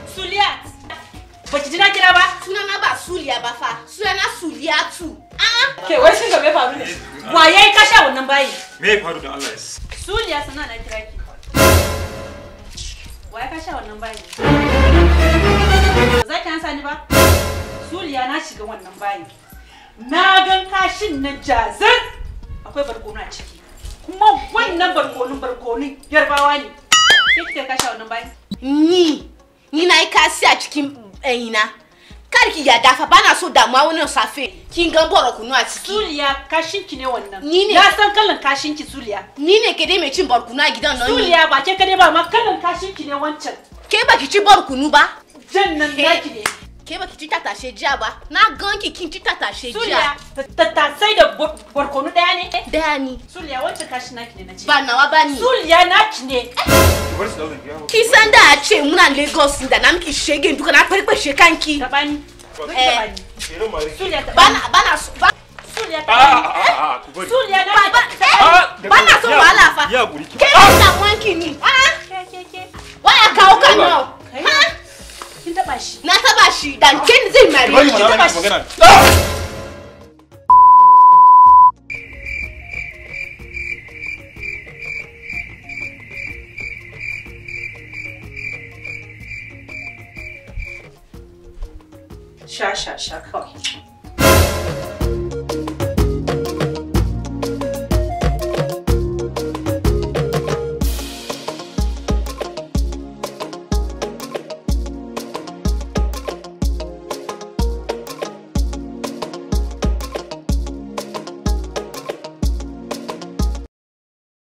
Suliyat. Baki ji na kira ba? Sunana ba Suliya ba fa. Sunana Suliyatu. A'a. Ke wai shin ga me faru ne? Wa yayi kasha wannan bayi? Me ya faru da Allah ya Suliya sana na kira ki. Wa ya kasha wannan bayi? Ba za ki ansa ni ba? Suliya na shiga wannan bayi. Na gan kashin nan jazir. Akwai barkono a ciki. Kuma wannan barkonon barkonon yarbawa ne. Ke kika kasha wannan bayi? Ni. Ni na yi kasi a cikin ɗanyina. Kar ki ya dafa bana so damuwa wani safe. Kin gan boro kunu a ciki. Suliya kashin ki ne wannan. Ni ne. Na san kallon kashin ki Suliya. Ni ne ke dai mai cin barkunu a gidan nan. ni. Suliya ba ke kadai ba ma kallon kashin ki ne wancan. Ke baki ci barkunu ba? Jan nan Ke- naki ne. Ke baki ci tatashe jiya ba? Na gan ki kin ci tatashe Suliya jiya. tattasai da bar- barkono daya ne? Daya ni. Suliya wancan kashin naki ne na ce. Ba nawa ba ni. Suliya naki ne. Ki bar su da wannan yawo. Ki san da a ce muna Lagos da na miki shege duka na farfashe kanki. Tabani. Zo ki Eh. tabani. Shirin mare. Suliya tabani. Bana bana so ba Suliya A tabani. a a a ku bari. Suliya ba na ba Ah, eh, bana so ya- wahala fa. Ya guri ki. Ke da wanki ni. Ah, Ke ke ke. waya kawo kan nan. Kai. Ha? Kin taba shi. Na taba shi dan ke ni zai mare Bari ni. mana taba miki shi. magana. Ah! Sha sha sha kawai.